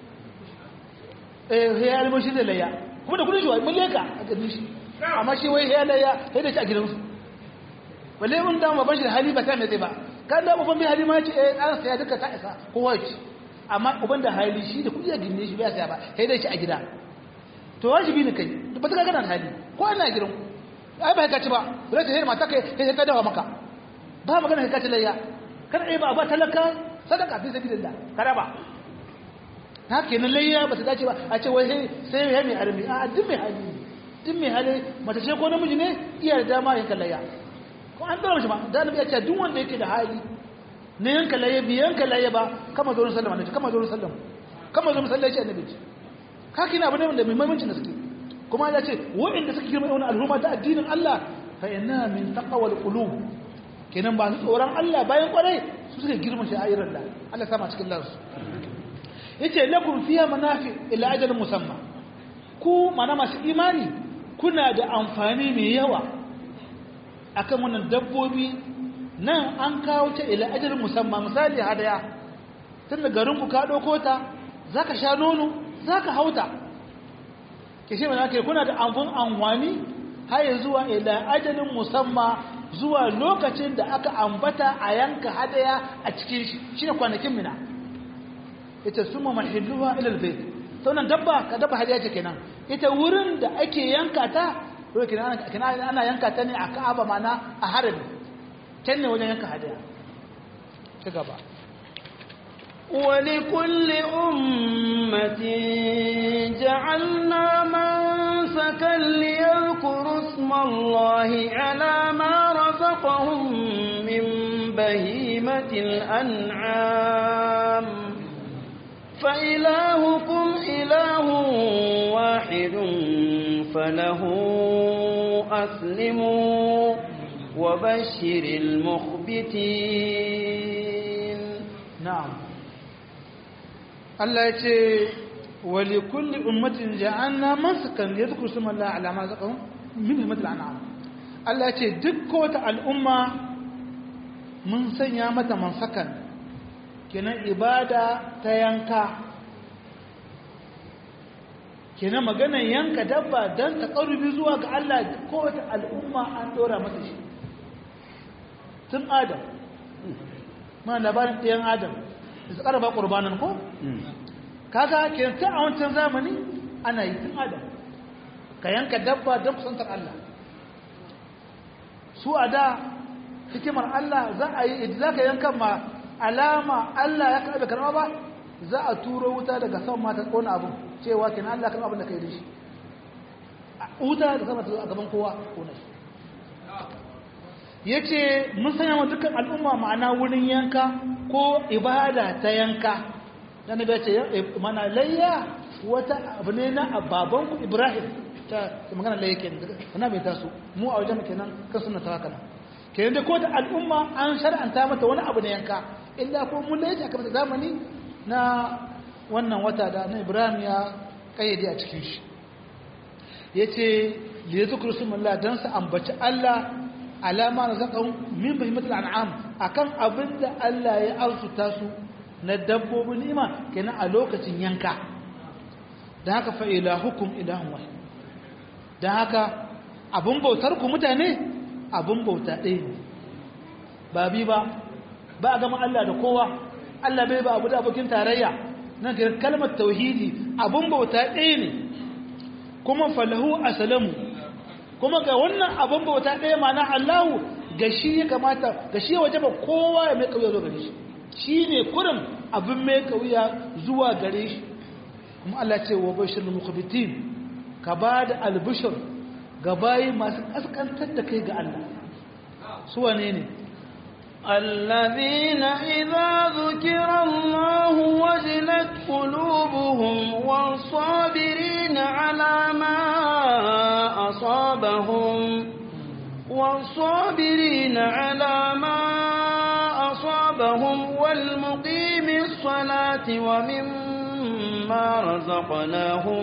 ya yi mashi da layya kuma da kudin shi mun leka a ganin shi amma shi wai ya layya sai da shi a gidansu balle mun da baban shi da hali ba ta mai zai ba kan da baban bai hali ma ce eh an saya duka ta isa kowa ci amma uban da hali shi da kudi a ginne shi bai saya ba sai da shi a gida to wajibi ne kai ba ta gana hali ko ana gidan ai ba ka ci ba ba ta hirma ta kai sai ta dawa maka ba magana ka ci layya kada ai ba ba talaka sadaka fi sabilillah kada ba ta kenan layya ba ta dace ba a ce wai sai ya mai harbi a duk mai hali duk mai hali mace ce ko namiji ne iya da dama yanka layya ko an dora shi ba da nabi ya ce duk wanda yake da hali ne yanka layya bi yanka layya ba kama zo sallama ne kama zo sallama kama zo sallaci annabi ce ka kina abu ne wanda mai muhimmanci gaske kuma ya ce wa'inda suka girma wani al'umma ta addinin Allah fa inna min taqwal qulub kenan ba su tsoron Allah bayan kwarai su suka girma sha'irar Allah Allah sama cikin lansu yace lakum fiha manafi ila ajal musamma ku mana masu imani kuna da amfani mai yawa akan wannan dabbobi nan an kawo ta ila ajal musamma misali hadaya tun da garin ku ka dauko ta zaka sha nono zaka hauta kishe mana kai kuna da amfan amfani har zuwa ila ajalin musamma zuwa lokacin da aka ambata a yanka hadaya a cikin shi shine kwanakin mina ita suma mahilluha ila albayt saunan dabba ka dabba hadiya ce kenan ita wurin da ake yanka ta kenan ana yanka ta ne a Ka'aba mana a harami can ne wajen yanka hadiya ci gaba ولكل أمة جعلنا منسكا ليذكروا اسم الله على ما رزقهم من بهيمة الأنعام فإلهكم إله واحد فله أسلموا وبشر المخبتين نعم الله يتي ولكل أمة جعلنا منسكا يذكر اسم الله على ما رزقهم من بهيمة الأنعام الله يتي دكوة الأمة من سنيامة منسكا kenan ibada ta yanka kenan maganar yanka dabba don ta ƙarubi zuwa ga Allah kowace al'umma an ɗora mata shi tun adam ma labarin ɗayan adam su ƙarfa ƙurbanin ko kaga ke ta a wancan zamani ana yi tun adam ka yanka dabba don kusantar Allah su a da hikimar Allah za a yi za ka yanka ma alama Allah ya karɓe karɓa ba za a turo wuta daga sama mata ƙona abin cewa kenan Allah karɓa abin da ka yi da shi wuta da sama ta a gaban kowa ƙona shi ya ce mun sanya wa dukkan al'umma ma'ana wurin yanka ko ibada ta yanka na nabi ya ce mana layya wata abu ne na babanku ibrahim ta magana layya ke na bai taso mu a wajen kenan kan suna ta haka kenan da ko da al'umma an shar'anta mata wani abu na yanka illa ko mun layya a kamar zamani na wannan wata da na ibrahim ya kayyade a cikin shi ya ce liya zukuru sun don su ambaci allah alama na zaƙon min fahimtar an'am akan abin da Allah ya arzuta su na dabbobin ni'ima kenan a lokacin yanka da haka fa ilahukum ilahun wahid da haka abin bautar ku mutane abin bauta ɗaya ne ba bi ba ba a gama Allah da kowa Allah bai ba abu da abokin tarayya nan ga kalmar tauhidi abin bauta ɗaya ne kuma falahu asalamu kuma ga wannan abin bauta ɗaya mana Allahu ga shi ya kamata ga shi ya waje ba kowa ya mai kauya zuwa gare shi shi ne kurin abin mai kauya zuwa gare shi kuma Allah ce wa bashir mukhbitin ka ba da albishir ga bayi masu kaskantar da kai ga Allah su wane ne الذين إذا ذكر الله وجلت قلوبهم والصابرين على ما أصابهم والصابرين على ما أصابهم والمقيم الصلاة ومما رزقناهم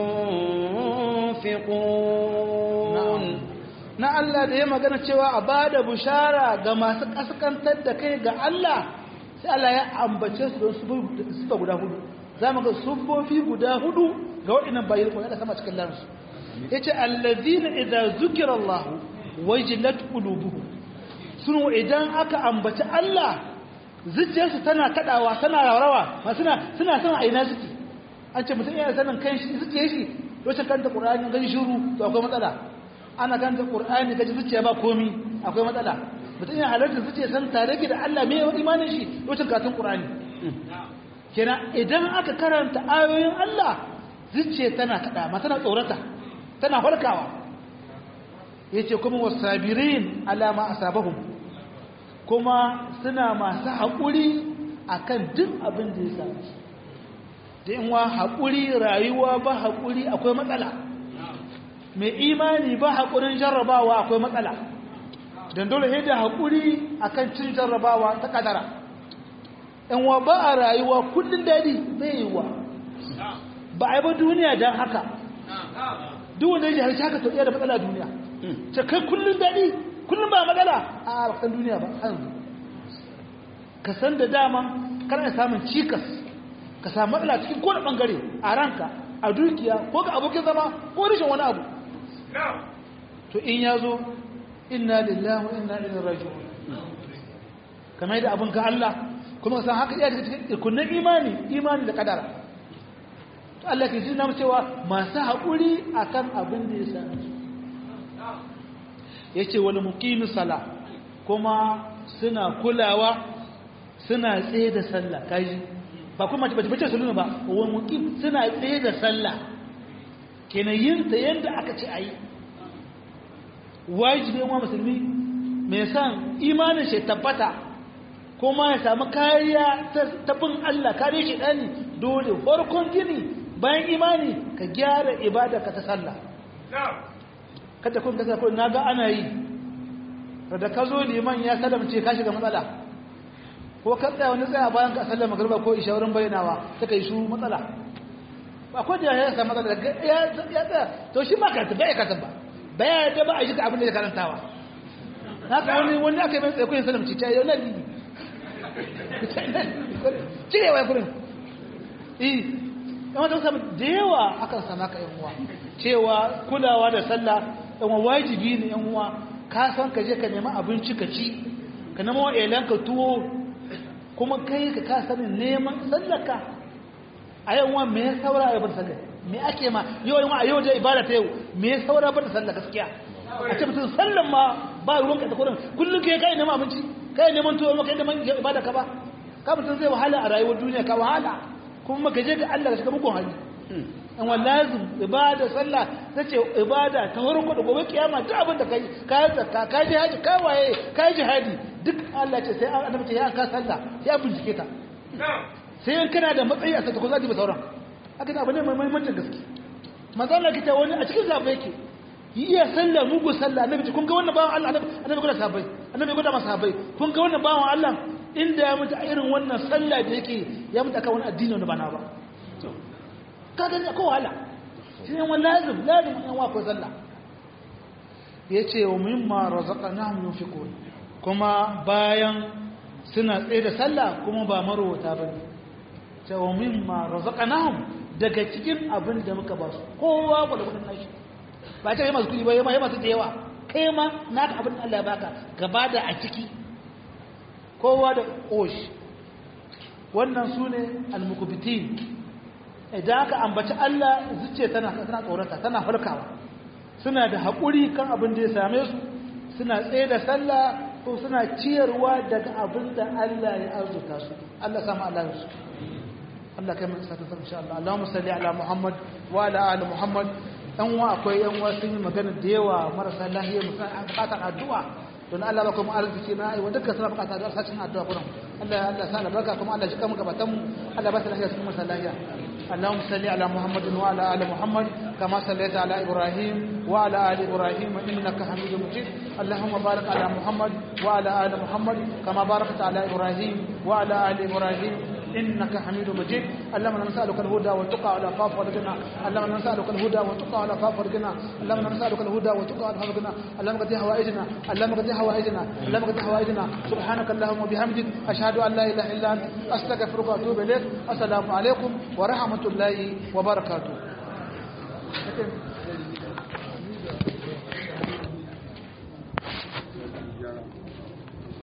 ينفقون na Allah da ya magana cewa a bada bushara ga masu kaskantar da kai ga Allah sai Allah ya ambace su don sufa guda hudu za mu ga sufofi guda hudu ga waɗannan bayan kuma da sama cikin lansu ya ce allazina idan zukira Allah wajilat qulubuhum sun idan aka ambaci Allah zuciyarsu tana kadawa tana rawa ma suna suna son aina suke an ce mutum yana sanin kan shi zuciyar shi lokacin kanta Qur'ani gani shiru to akwai matsala ana kanta Qur'ani gaji zuciya ba komi akwai matsala mutum yana halarta zuciya san tare da Allah me imanin shi lokacin katun Qur'ani kenan idan aka karanta ayoyin Allah zuciya tana kada ma tana tsorata tana farkawa yace kuma wasabirin alama asabahum kuma suna masu haƙuri akan duk abin da ya samu da in wa haƙuri rayuwa ba haƙuri akwai matsala mai imani ba haƙurin jarrabawa akwai matsala don dole yadda haƙuri akan cin jarrabawa ta kadara in wa ba a rayuwa kullum daɗi bai yi wa ba a yi ba duniya don haka duk wanda ya ji haka to iya da matsala duniya ce kai kullum daɗi kullum ba matsala a bakan duniya ba hanzu ka san da dama kana samun cikas ka samu matsala cikin kowane ɓangare a ranka a dukiya ko ga abokin zama ko rashin wani abu to in ya zo inna lillahi wa inna ilaihi raji'un kamar da abin ga Allah kuma san haka iya daga cikin ikunan imani imani da kadara to Allah ke jina cewa masu haƙuri akan abin da ya sami su yace wal muqimis sala kuma suna kulawa suna tsaye da sallah kaji ba kuma bace bace salluna ba wa muqim suna tsaye da sallah kenan yin ta yanda aka ce ayi wajibi wa musulmi mai san imanin shi tabbata kuma ya samu kariya ta bin Allah kare shi dani dole farkon gini bayan imani ka gyara ibada ka ta sallah kada kun kasa kun naga ana yi da ka zo liman ya salamce ka shiga matsala ko ka tsaya wani tsaya bayan ka sallama magriba ko isha wurin bayyanawa suka yi su matsala ba ko da ya samu matsala ya ya tsaya to shi ba ka ta bai ka ta ba bai da ba a shi abin da ya karantawa haka wani wani aka yi mai tsaye kun salamce ta yau nan libi cirewa ya kurin eh yawan da samu da yawa akan sama ka yan uwa cewa kulawa da sallah yan wajibi ne yan uwa ka san ka je ka nema abinci ka ci ka nema wa ka tuwo kuma kai ka ka sanin neman sallaka a yau wa me ya saura a bar sallah me ake ma yau yau a yau da ibada ta yau me ya saura bar sallah gaskiya a ce mutum sallan ma ba ruwan ka da kurin kullum kai kai neman abinci kai neman tuwo ma kai neman ibada ka ba ka mutum zai wahala a rayuwar duniya ka wahala kuma ka je ga Allah ka shiga mugun hali in lazim ibada sallah tace ibada ta farko da gobe kiyama duk abin da kai ka zakka ka ji haji ka waye ka ji hadi duk Allah ce sai annabi ce ya ka sallah sai an bincike ta sai in kana da matsayi a saka ko zaki ba sauran haka da abin mai muhimmancin gaske manzo Allah kita wani a cikin zabe yake iya sallah mugu sallah annabi ce kun ga wannan bawan Allah annabi gwada sahabbai annabi gwada masa sahabbai kun ga wannan bawan Allah inda ya mutu a irin wannan sallah da yake ya mutu akan wani addini wanda ba na ba kaga ne ko wahala shi ne wani lazim lazim yan wa ko sallah yace wa mimma razaqnahum yunfiqun kuma bayan suna tsaye da sallah kuma ba marwata bane ce wa mimma razaqnahum daga cikin abin da muka ba su kowa ko da kudin nashi ba ta yi masu kudi ba yi masu da yawa kai ma naka abin da Allah ya baka gaba da a ciki kowa da osh wannan su ne almukubitin idan aka ambaci Allah zuciya tana tana tsorata tana farkawa suna da haƙuri kan abin da ya same su suna tsaye da sallah ko suna ciyarwa daga abin da Allah ya arzuta su Allah sama Allah ya su Allah kai mun sata san insha Allah Allahumma salli ala Muhammad wa ala ali Muhammad dan wa akwai yan wa sun yi magana da yawa marasa lafiya musan an bukatar addu'a don Allah ba kuma arziki na ai wanda suna bukatar addu'a sacin addu'a kuma Allah Allah sa albarka kuma Allah shi kama gabatan mu Allah ba ta lafiya su masa lafiya اللهم صل على محمد وعلى ال محمد كما صليت على ابراهيم وعلى ال ابراهيم انك حميد مجيد اللهم بارك على محمد وعلى ال محمد كما باركت على ابراهيم وعلى ال ابراهيم انك حميد مجيد اللهم نسالك الهدى والتقى والعفاف والغنى اللهم نسالك الهدى والتقى والعفاف والغنى اللهم نسالك الهدى والتقى والعفاف والغنى اللهم قد حوائجنا اللهم قد حوائجنا اللهم قد حوائجنا سبحانك اللهم وبحمدك اشهد ان لا اله الا انت استغفرك واتوب اليك السلام عليكم ورحمه الله وبركاته